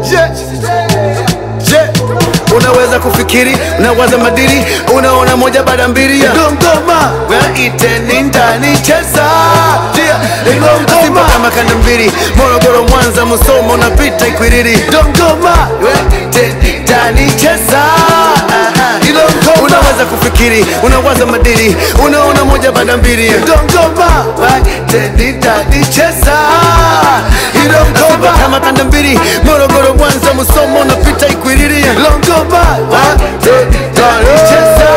je, je, unaweza kufikiri unawaza madiri unaona moja baada mbili ya ngoma iteni ndani cheza Simba kama kanda mbili Morogoro Mwanza Musoma unapita Ikwiriri Dongoma iteni ndani cheza unaweza kufikiri unawaza madiri unaona moja baada mbili Dongoma iteni ndani cheza Simba kama kanda mbili Morogoro Mwanza Musoma unapita Ikwiriri Longoma iteni ndani cheza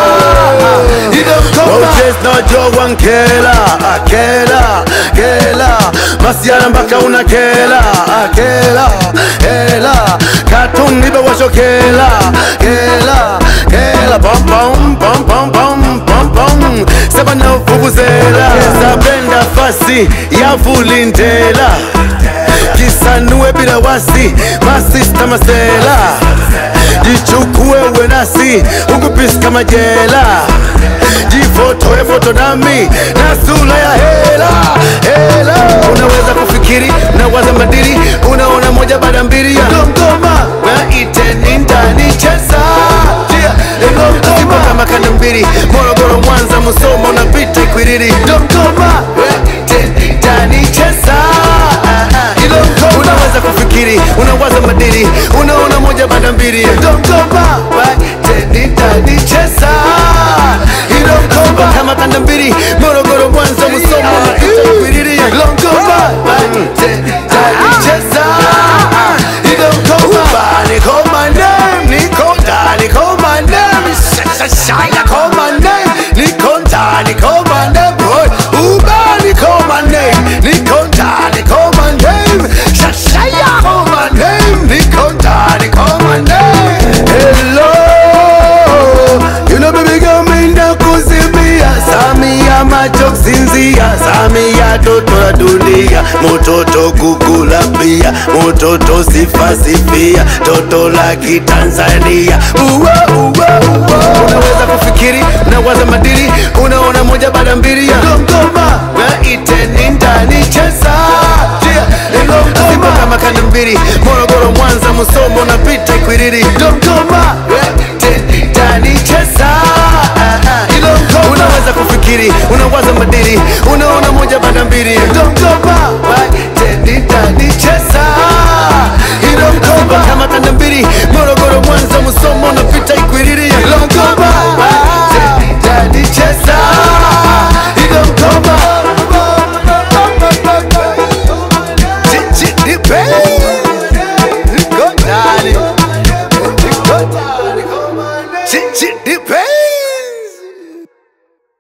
Moses na Joe Nkela Akela Kela Masiara mpaka una kela Akela Kela Katun nibe washo kela Kela Kela Bom bom bom bom bom bom bom Saba na vuvuzela Zabenda fasi ya vulindela Kisanue bila wasi Masista masela Jichukue uwe nasi Ukupisi kama jela Jifotoe foto nami Na sura ya hela Hela Unaweza kufikiri Unawaza madiri Unaona moja baada mbili ya Ngoma Waiteni ndani cheza Simba kama kanda mbili Morogoro Mwanza Musoma unapita Ikwiriri Dodoma Waiteni ndani cheza Unaweza kufikiri Unawaza madiri Unaona moja baada mbili ya Dodoma Waiteni ndani cheza Simba kama kanda mbili Morogoro Mwanza Musoma unapita Ikwiriri Dodoma Waiteni ndani cheza Ubani call my name, Nico Dani call my name, Shaya call my name, Nico Dani call my name, boy. Ubani call my name, Nico Dani call my name, Shaya call my name, Nico Dani call my name. Hello, you know baby girl me na kuzimia, Samia macho kusinzia, Samia toto la dunia, mototo kukula pia, mototo sifa sifia, toto la kitanzania. Uwa, uwa, uwa. Unaweza kufikiri, unawaza madiri, unaona moja baada mbili ya Dodoma, waiteni ndani cheza Simba kama kanda mbili, Morogoro, Mwanza, Musoma unapita Ikwiriri, Dodoma, waiteni ndani cheza Unaweza kufikiri, unawaza madiri, unaona moja baada mbili Dodoma, waiteni ndani cheza Simba kama kanda mbili, Morogoro, Mwanza, Musoma unapita Ikwiriri, Dodoma, waiteni ndani cheza Dodoma Chichi,